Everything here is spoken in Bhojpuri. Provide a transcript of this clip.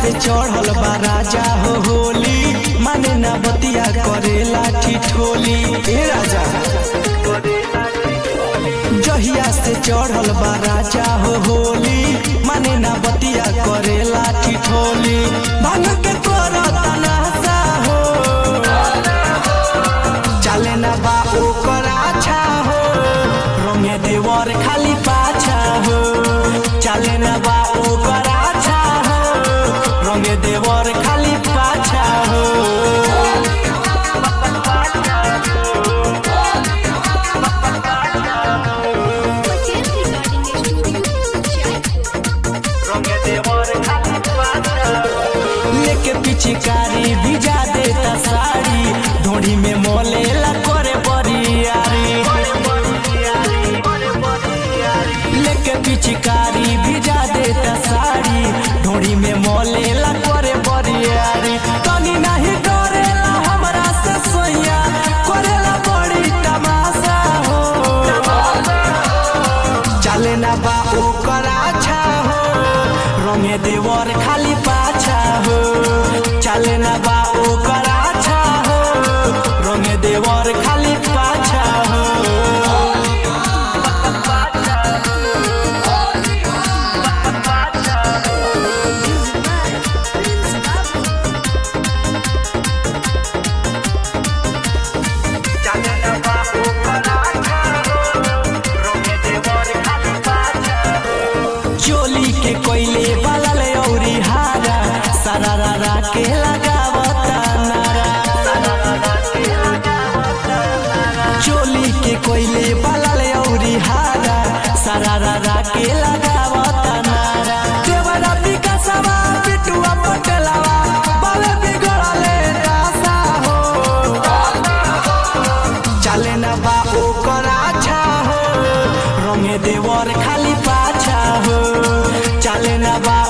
से चढ़ल बा राजा हो होली माने ना बतिया करेला ठिठोली ए राजा जहिया से चढ़ल बा राजा हो होली माने ना बतिया करेला ठिठोली भांग के करता नासा हो चले ना बा ओकर आछा हो रंगे देवर खाली पाछा हो चले ना बा ओकर आछा हो रंगे देवर खाली पाछा हो Hotel Recording Studio, Jaipur. लेके पिचकारी भिजा देता साड़ी ढोड़ी में मोलेला करे बरियारी लेके पिचकारी भिजा देता साड़ी ढोड़ी में मोलेला करे बरियारी तनी नहीं डरेला हमरा से सोया करेला बड़ी तमाशा हो चले ना बा ओकर आछा हो रंगे देवर खाली पाछा हो चले ना बा ओकर आछा हो रंगे देवर खाली पाछा हो चोली के कोयले बलल औरी हारा सरारा के लगावता नारा चोली के कोयले बलल औरी हारा सरारा के लगावता नारा देवरा विकासवा पिटुआ पटलवा बाले बिगड़ले रासा हो चले ना बा ओकर आछा हो रंगे देवर खाली पाछा हो चले ना बा